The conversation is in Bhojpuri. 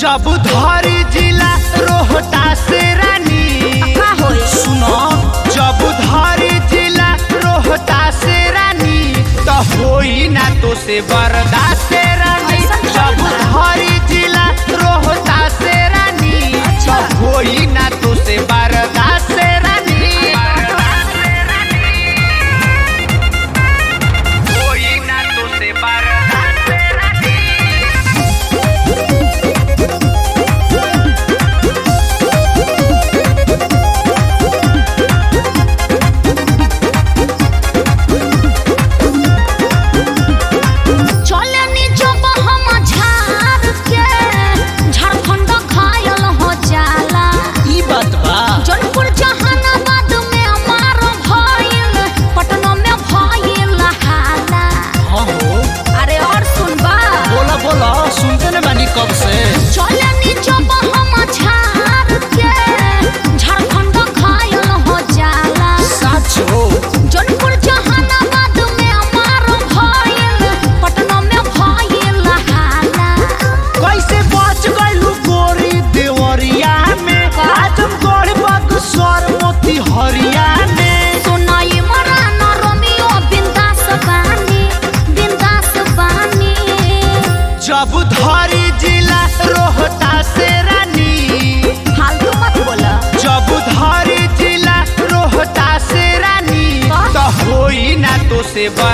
जब धरी जिला रोहतास रानी का होई? सुनो जब धरी जिला रोहतास रानी तो होई ना तो से बर्दाश्त रानी ऐसा क्या जब बा? धरी जिला रोहतास रानी अच्छा। तो होई ना तो से बर्दाश्त रानी होई ना तो से बर्दाश्त रानी चले नी जब हम झाड़ के झारखंड घायल हो जाला ई बात बा जौनपुर जहानाबाद में मार भइल पटना में भइल हाला हाँ हो अरे और सुनबा बोला बोला सुनते न बानी कब से चले नी जब हम झाड़ के झारखंड घायल हो जाला सच हो जौनपुर जहानाबाद में मार भइल पटना में भइल हाला कैसे बच गइलू गोरी देवरिया में आजमगढ़ बक्सर मोती हरिया में सुनाई मरान रोमियो बिंदास बानी बिंदास बानी जब धरी जिला रोहतास रानी फालतू मत बोला जब धरी जिला रोहतास रानी का? तो होई ना तो से बा